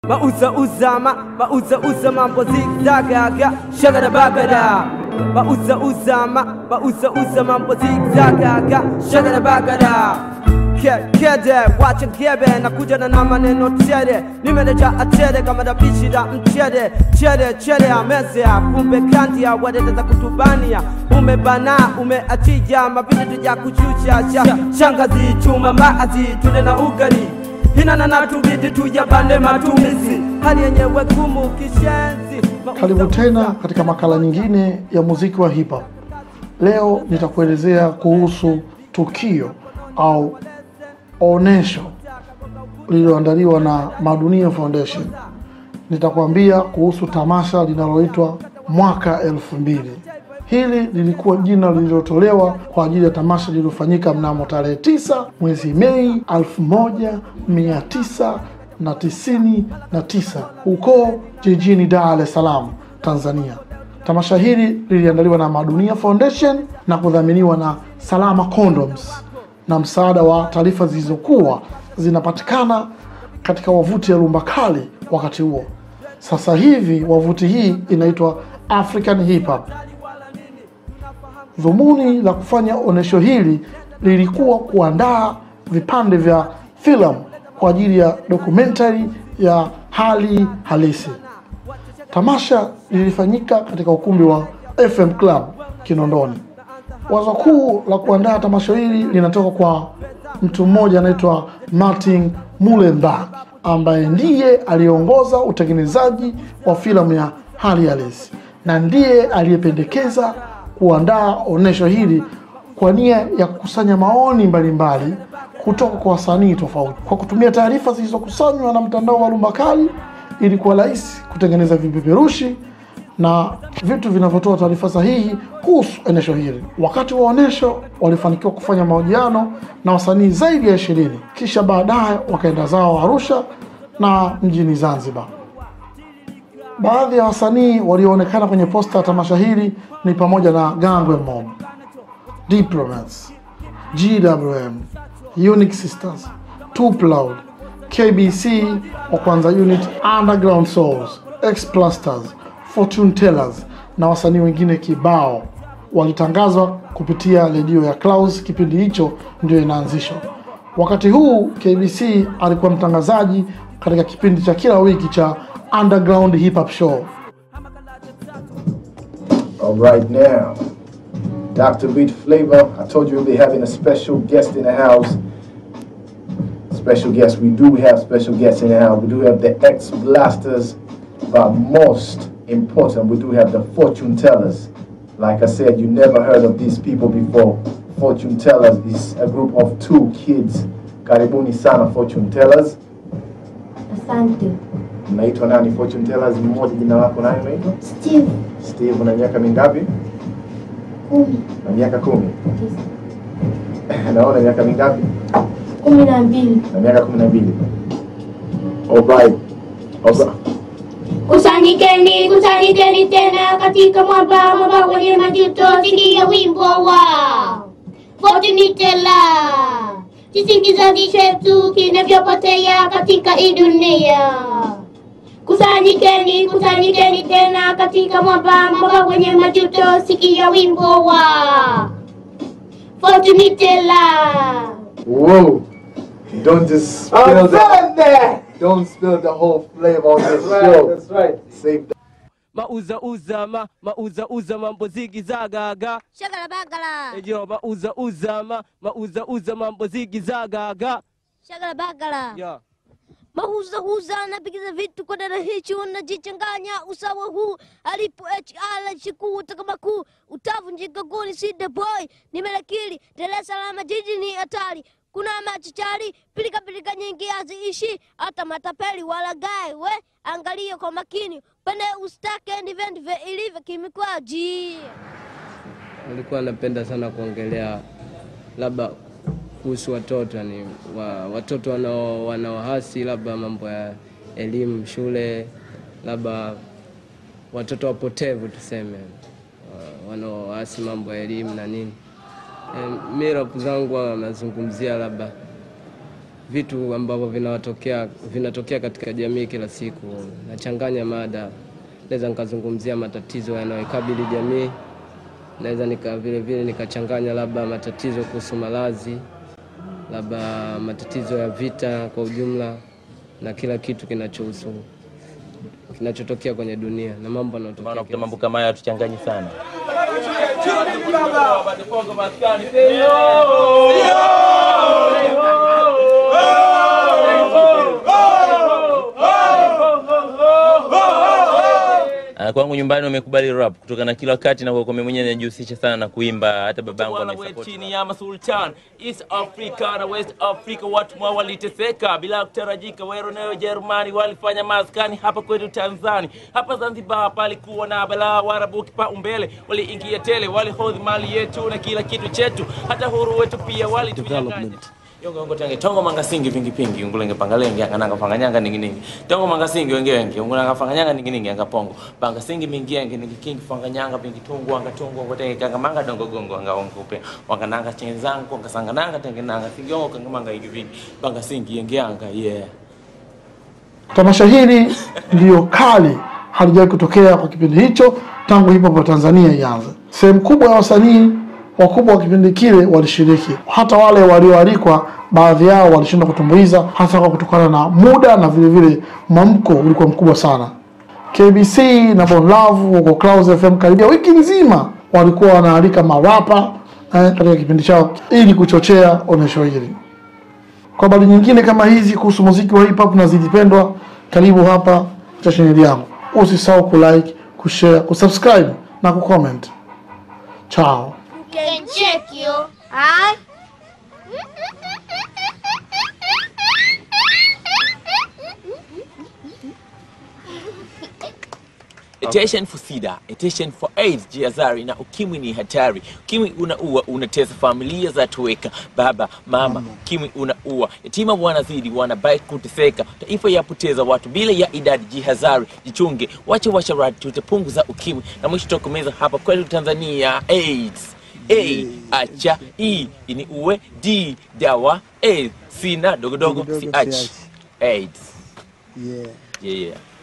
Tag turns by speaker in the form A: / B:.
A: Mauza uza ma, mauza uza mambo zigzagaga, shagada bagada. Mauza uza ma, mauza uza mambo zigzagaga, shagada bagada. Ke- Kede, wacha kebe na kuja na na maneno chede nimeneja achede kama dabishi la mchede chede chede amezea kumbe kandia wadete za kutubania umebana umeachija mapindi tuja kuchucha sha shangazi chuma mbaazi tule na ugali hinana na tubidi tujabande matumizi hali yenyewe gumu kishenzi
B: Karibu tena katika makala nyingine ya muziki wa hip hop. Leo nitakuelezea kuhusu tukio au onesho lililoandaliwa na Madunia Foundation. Nitakwambia kuhusu tamasha linaloitwa Mwaka elfu mbili. Hili lilikuwa jina lililotolewa kwa ajili ya tamasha lililofanyika mnamo tarehe tisa mwezi Mei elfu moja mia tisa na tisini na tisa huko jijini Dar es Salaam, Tanzania. Tamasha hili liliandaliwa na Madunia Foundation na kudhaminiwa na Salama Condoms na msaada wa taarifa zilizokuwa zinapatikana katika wavuti ya Rumba Kali wakati huo. Sasa hivi wavuti hii inaitwa African Hip Hop. Dhumuni la kufanya onyesho hili lilikuwa kuandaa vipande vya filamu kwa ajili ya dokumentari ya hali halisi. Tamasha lilifanyika katika ukumbi wa FM Club Kinondoni. Wazo kuu la kuandaa tamasha hili linatoka kwa mtu mmoja anaitwa Martin Mullenberg ambaye ndiye aliongoza utengenezaji wa filamu ya hali halisi na ndiye aliyependekeza kuandaa onyesho hili kwa nia ya kukusanya maoni mbalimbali kutoka kwa wasanii tofauti. Kwa kutumia taarifa zilizokusanywa na mtandao wa Rumba Kali, ilikuwa rahisi kutengeneza vipeperushi na vitu vinavyotoa taarifa sahihi kuhusu onyesho hili. Wakati wa onyesho walifanikiwa kufanya mahojiano na wasanii zaidi ya ishirini, kisha baadaye wakaenda zao Arusha na mjini Zanzibar. Baadhi ya wasanii walioonekana kwenye posta ya tamasha hili ni pamoja na Gangwe Mob, Diplomats, GWM, Unique Sisters, Too Loud, KBC wa kwanza unit, Underground Souls, X-Plasters, Fortune Tellers na wasanii wengine kibao walitangazwa kupitia redio ya Clouds. Kipindi hicho ndio inaanzishwa. Wakati huu KBC alikuwa mtangazaji katika kipindi cha kila wiki cha Underground Hip Hop Show.
C: All right now, Dr. Beat Flavor, I told you we'll be having a special guest in the house. Special guest, we do have special guests in the house. We do have the ex blasters, but most important, we do have the fortune tellers. Like I said, you never heard of these people before. Fortune tellers is a group of two kids. Karibuni sana fortune tellers.
D: Asante.
C: Mnaitwa nani fortune tellers? Mmoja jina lako nani unaitwa?
D: Steve
C: Steve, una miaka mingapi?
D: kumi
C: Na miaka kumi.
D: tisa
C: Naona miaka mingapi?
D: kumi na mbili
C: na miaka kumi na mbili. Alright. Alright.
D: Kusanyikeni, kusanyikeni tena katika mwamba, mwamba wenye majuto, sikia wimbo wa Fortunitela, jinsi kizazi chetu kinavyopotea katika hii dunia. Kusanyikeni, kusanyikeni tena katika mwamba, mwamba wenye majuto, sikia wimbo wa Fortunitela.
C: Whoa. Don't just spill the, Don't spill the whole flavor on this show. That's right. Save the
A: mauza uza ma, mauza uza mambo zigizagaga
D: Shagala bagala,
A: ejo mauza uza ma, mauza uza mambo zigizagaga
D: shagala bagala.
A: yeah.
D: Mahuza huza anapigiza vitu kwa dada hichi wanajichanganya usawa huu alipo HR chikuu takamaku utavunjika goli sida boy nimelakili Dar es Salaam jiji ni hatari kuna machichari pilika pilika nyingi haziishi hata matapeli wala gae we angalia kwa makini pende ustake ndivyo ndivyo ilivyo kimikwaji
E: nilikuwa napenda sana kuongelea labda kuhusu watoto yani wa, watoto wanao wanaohasi labda mambo ya elimu shule labda watoto wapotevu tuseme wa- wanaohasi mambo ya elimu na nini e, mi rapu zangu huwa nazungumzia labda vitu ambavyo vinawatokea vinatokea katika jamii kila siku. Nachanganya mada, naweza nikazungumzia matatizo yanayoikabili jamii, naweza nika vile vile nikachanganya labda matatizo kuhusu malazi, labda matatizo ya vita kwa ujumla, na kila kitu kinachohusu kinachotokea kwenye dunia na mambo yanayotokea
F: Maana
E: kila
F: kuta mambo
E: siku.
F: kama haya tuchanganyi sana. Ah, Kwangu nyumbani wamekubali rap kutokana na kila wakati na kwa mimi mwenyewe najihusisha sana na kuimba, hata babangu
G: Wana we
F: amesupport.
G: chini ya masultan East Africa na West Africa, watu mwa waliteseka bila kutarajika. Wero nayo Jerumani walifanya maskani hapa kwetu Tanzania. Hapa Zanzibar palikuwa na balaa, Waarabu kipaumbele, waliingia tele, walihodhi mali yetu na kila kitu chetu, hata huru wetu pia walitunyang'anya. Yongo yongo tange tongo manga singi pingi pingi ungulenge pangalenge angananga panganyanga ningi ningi tongo manga singi wenge wenge ungulanga panganyanga ningi ningi anga pongo panga singi mingi yenge ningi kingi panganyanga pingi tungu anga tungu ngo tenge kanga manga dongo gongo anga ongo pe wanga nanga chenzangu anga sanga nanga tenge nanga singi yongo kanga manga ingi vingi panga singi yenge anga yeah
B: Tamasha hili ndiyo kali, halijawahi kutokea kwa kipindi hicho tangu hip hop ya Tanzania ianze. Sehemu kubwa ya wasanii wakubwa wa kipindi kile walishiriki, hata wale walioalikwa, baadhi yao walishindwa kutumbuiza, hasa kwa kutokana na muda na vile vile mwamko ulikuwa mkubwa sana. KBC na Bon Love huko Clouds FM karibia wiki nzima walikuwa wanaalika marapa eh, katika kipindi chao ili kuchochea onyesho hili. Kwa habari nyingine kama hizi kuhusu muziki wa hip hop na zilipendwa, karibu hapa cha chaneli yangu. Usisahau kulike, kushare, kusubscribe na kucomment. Chao.
D: can check you. Alright?
G: Attention for SIDA, attention for AIDS, jihadhari na ukimwi ni hatari. Ukimwi unaua, unatesa familia za tuweka, baba mama. Ukimwi unaua, yatima wanazidi, wanabaki kuteseka, taifa yapoteza watu bila ya idadi. Jihadhari, jichunge, wache washarati, tutapunguza ukimwi na mwisho tokomeza hapa kwetu Tanzania. AIDS A, acha E, ini uwe D, dawa A, sina dogodogo si ach AIDS.
H: Yeah.
G: Yeah, yeah.